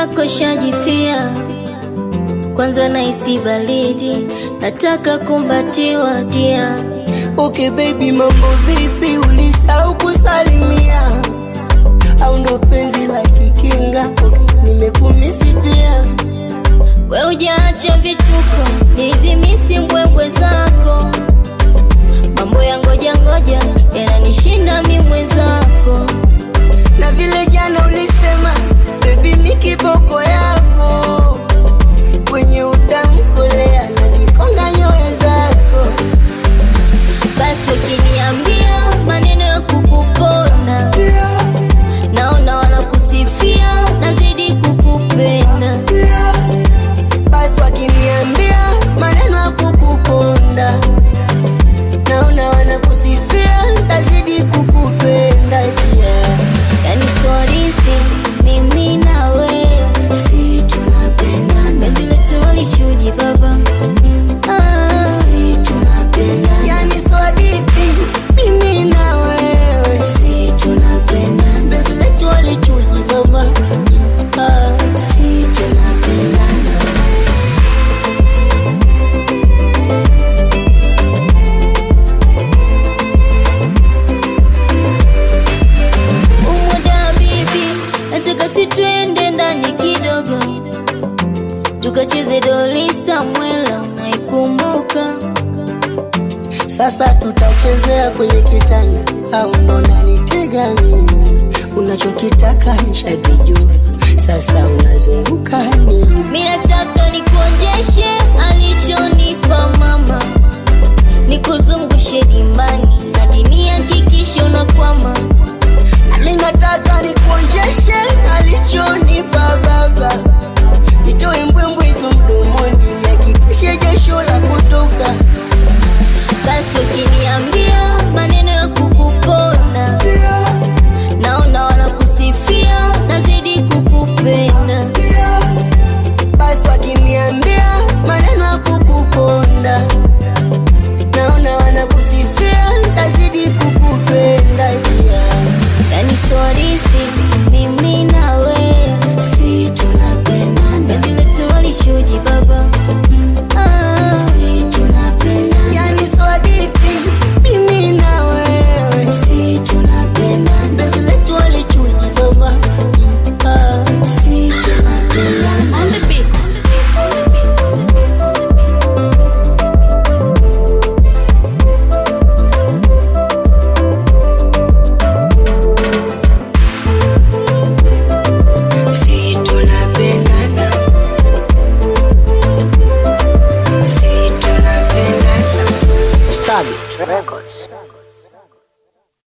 mwenzako shajifia, kwanza naisi baridi, nataka kumbatiwa dia. Okay baby, mambo vipi? Ulisahau kusalimia au ndo penzi la kikinga? Okay, nimekumisi pia. We ujaacha vituko, nizimisi mbwembwe zako, mambo ya ngoja ngoja yananishinda mi mwenzako. na vile jana ulisema bebi, mi kiboko yako kwenye utamkolea nazikonga nyoyo zako. Basi ukiniambia maneno ya kukuponda, naona wanakusifia, nazidi kukupenda. Basi wakiniambia maneno ya kukuponda, naona wanakusifia, tazidi kukupenda yeah. Yani sorisi mimi na wewe Si tunapendana, penzi letu walishuji baba Mm, ah. si tunapendana, yani so hadithi mimi na wewe, si tunapendana, penzi letu walichuji mama, ah, si tunapendana. Umoja bibi, nataka si twende ndani kidogo, tukacheze doli Samwela, unaikumbuka? Sasa tutachezea kwenye kitanda au ndo nanitega mimi? Unachokitaka nishakijua, sasa unazunguka nini? Mi nataka nikuonjeshe alichonipa mama, nikuzungushe dimbani hadi nihakikishe unakwama. Nami nataka nikuonjeshe alichonipa baba, nitoe mbwembwe